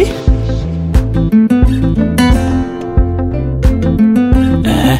Shi. Eh.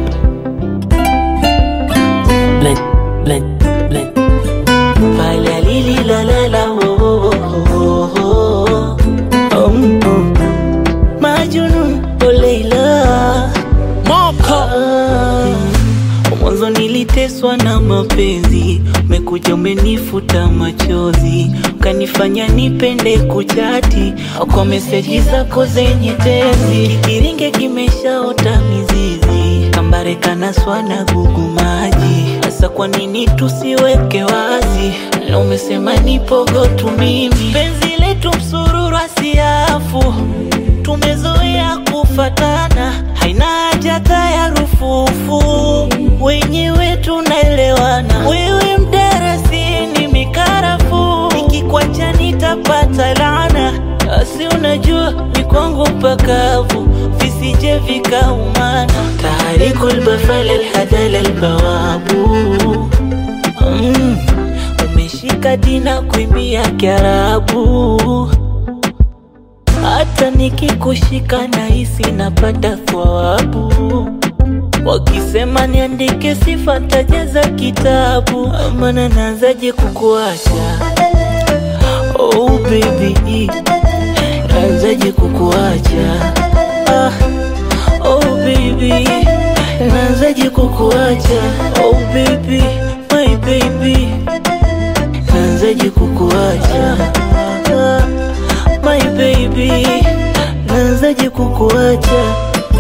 Blend, blend, blend. Fala lili la la la oh, oh, oh, oh, oh. Um, um. Majnun oh Leila Moko ah. Mwanzo niliteswa na mapenzi, umekuja umenifuta machozi, ukanifanya nipende kuchati kwa meseji zako zenye tezi. Kiringe kimeshaota mizizi, kambare kanaswa na gugu maji. Sasa kwa nini tusiweke wazi? Na umesema nipogo tu mimi, penzi letu msururu asiafu tumezoea kufatana, haina haja ya rufufu, wenyewe tunaelewana. Wewe mdarasini mikarafu, nikikwacha nitapata laana. Asi unajua ni kwangu pakavu, visije vikaumana. Taharikul bafal alhadal albawabu mm, umeshika dina kuimbia Kiarabu hata nikikushika nahisi napata thawabu. Wakisema niandike sifa tajaza kitabu, maana naanzaje kukuacha? Oh baby, naanzaje kukuacha? Ah, oh baby, naanzaje kukuacha? Oh baby, my baby, naanzaje kukuacha? Ah, my baby, naanzaje kukuacha?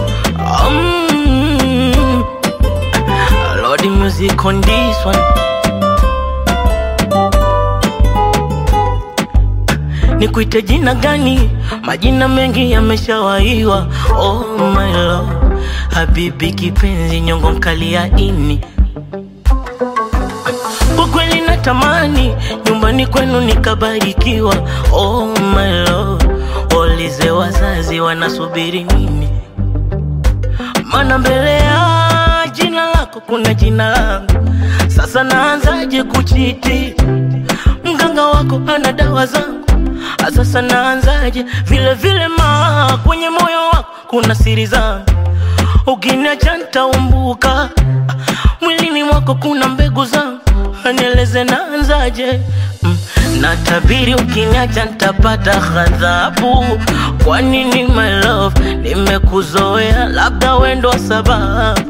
Um, Lord, the music on this one. Nikuite jina gani? Majina mengi yameshawaiwa. Oh my love, habibi kipenzi, nyongo mkali ya ini kwa kweli natamani nyumbani kwenu nikabarikiwa. Oh my love, waulize wazazi wanasubiri nini, maana mbele ya jina lako kuna jina langu. Sasa naanzaje kuchiti? Mganga wako ana dawa zangu, sasa naanzaje? Vile vile ma kwenye moyo wako kuna siri zangu, ukiniacha nitaumbuka. Mwilini mwako kuna mbegu zangu, nieleze naanzaje? Mm, natabiri ukiniacha nitapata ghadhabu. Kwa nini my love, nimekuzoea, labda wendo sababu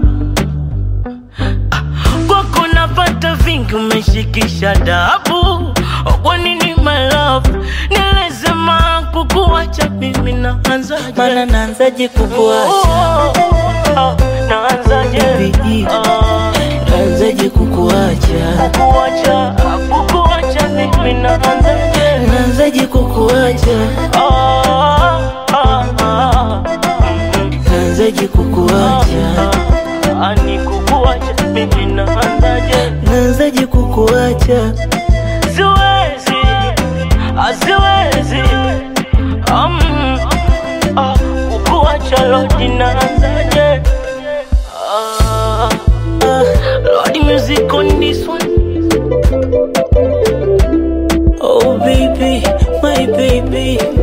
kwako napata vingi, umeshikisha dabu. Kwa nini my love, nieleze ma kukuacha mimi naanzaje? Mana naanzaje kukuacha? Oh, naanzaje? Baby, Ah, naanzaje kukuacha? kukuacha, kukuacha mimi naanzaje? Naanzaje kukuacha? Ah, ah, ah, mm, Naanzaje kukuacha? ah, ni kukuacha mimi naanzaje? Naanzaje kukuacha? Siwezi, ah, siwezi, um, ah, kukuacha Lord naanzaje? Ah, Ah, Lord music on this one. oh baby, my baby,